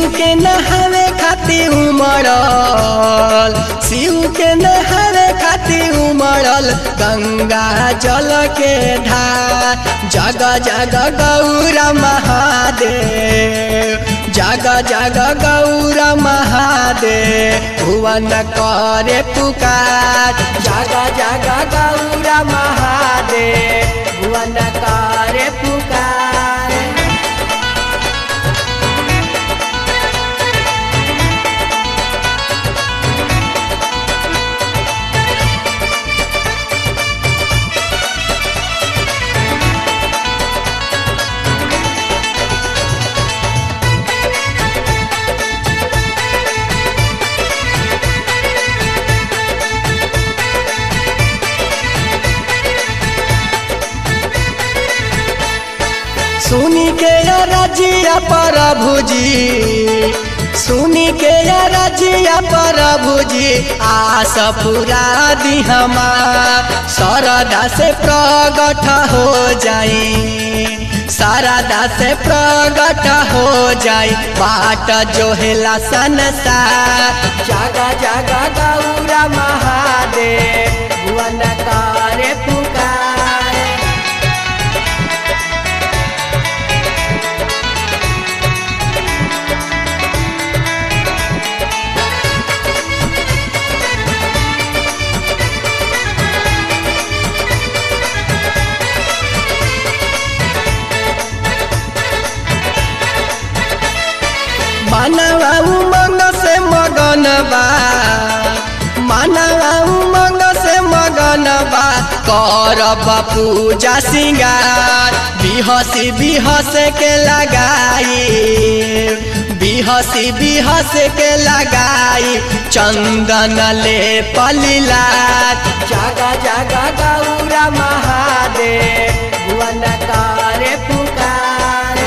के नहावे खातिर उमड़ल शिव के नहावे खातिर उमड़ल गंगा जल के धार जग जग गौर महादेव जग जग गौर महादेव भुवन करे पुकार जग जग गौर महादेव भुवन करे पुकार सुनी के या रजिया प्रभुजी सुनी के या रजिया प्रभुजी आस पूरा दी हमार सरदा से प्रगट हो जाई सरदा से प्रगट हो जाई बाट जो हेला संसार जागा जागा गौरा महादेव भुवन करे पुकार मानवा उमंग से मगन बा मानवा उमंग से मगन बा करब पूजा सिंगार बिहसी बिहस के लगाई बिहसी बिहस के लगाई चंदन ले पलिलात जागा जागा गौरा महादेव भुवन करे पुकार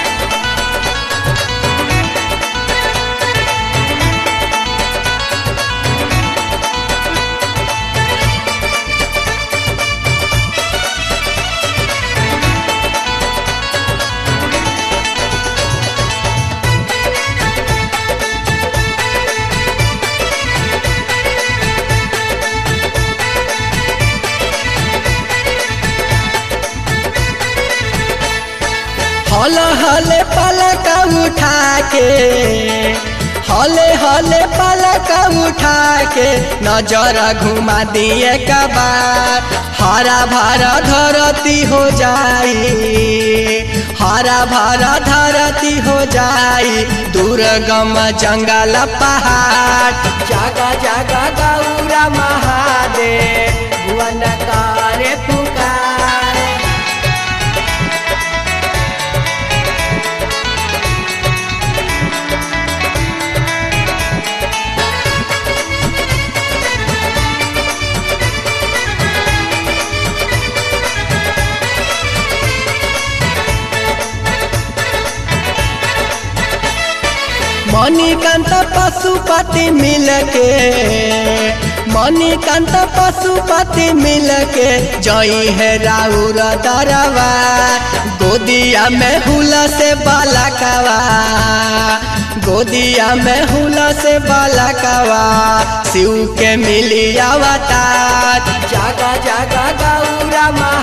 हल हले पलक उठा के हले हले पलक उठा के नजर घुमा दिए कबार हरा भरा धरती हो जाई हरा भरा धरती हो जाई दुर्गम जंगल पहाड़ जागा जागा गौरा महादेव भुवन करे पुकार मणिकांत पशुपति मिल के मणिकांत पशुपति मिल के जई है राउर दरवा गोदिया में हुला से बालकवा गोदिया में हुला से बालकवा शिव के मिली अवतार जागा जागा गौरा महा